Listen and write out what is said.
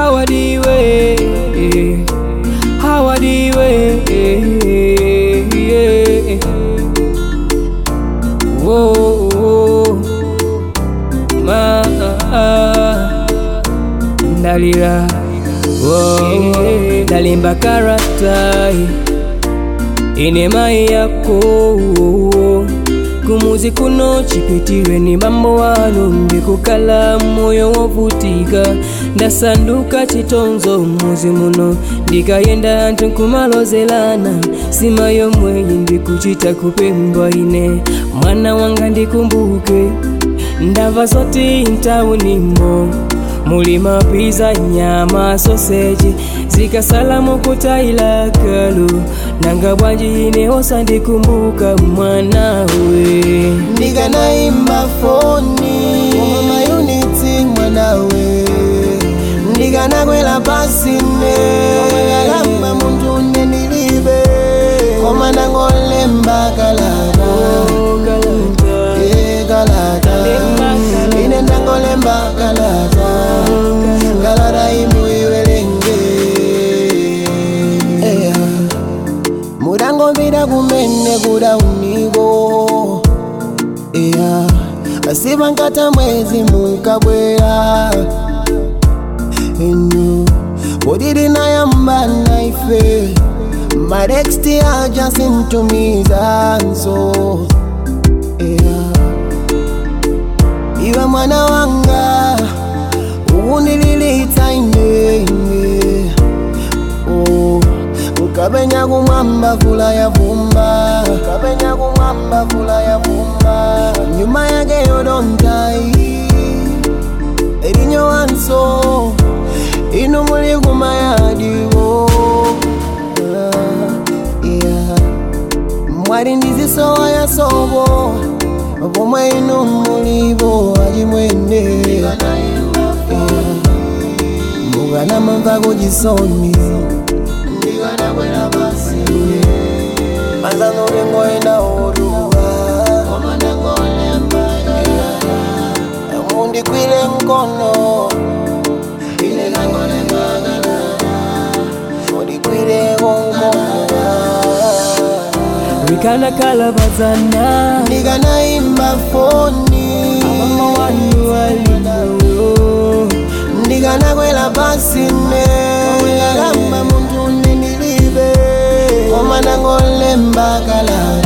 hawadiwe hawadiwe Whoa, whoa. Ma, ndalira Whoa, ndalimba karatai ine mai yako kumuzi kuno chipitire ni mambo wanu ndikukala moyo wovutika ndasanduka chitonzo muzi muno ndikayenda anthu nkumalozelana sima yomweyi ndikuchita kupembwa ine mwana wanga ndikumbuke ndamva zoti ntaunimo muli mapiza nyama soseji zikasala mukutaila kalu nanga bwanji ine osandikumbuka mwanawe ndikanaimba foni koma mayunitsi mwanawe ndikanakwela pasine kalamba munthu nne ndilibe koma ndangolemba kalata Eh, kalata ine ndangolemba kalata kalata imuiwerenge Eh, mudangombira kumene kuda uniko yeah. asivankata mwezi munkabwera enu podiri nayambana ife mareksti ajasintumizanso yeah. iwe mwana wanga ukunililitsa inenge oh. ukapenya kumwamba vula ya vumba ukapenya kumwamba vula ya vumba nyuma yake yodontai elinyo wanso inu muli kumayadiwo Ah, yeah. mwali ndizisowa ya sobo pomwe inu mulibo achimwene mukanamamva kuchisoni ndikanakwera pasi manzano lengoenda oduwa mundikwile nkono ine nangolembagalala mundikwile konkono rikanakhalabazana ndikanaimba foni mama wanu walino ndikanakwela pasine kalamba munthu nne ndilibe koma nangolemba kalata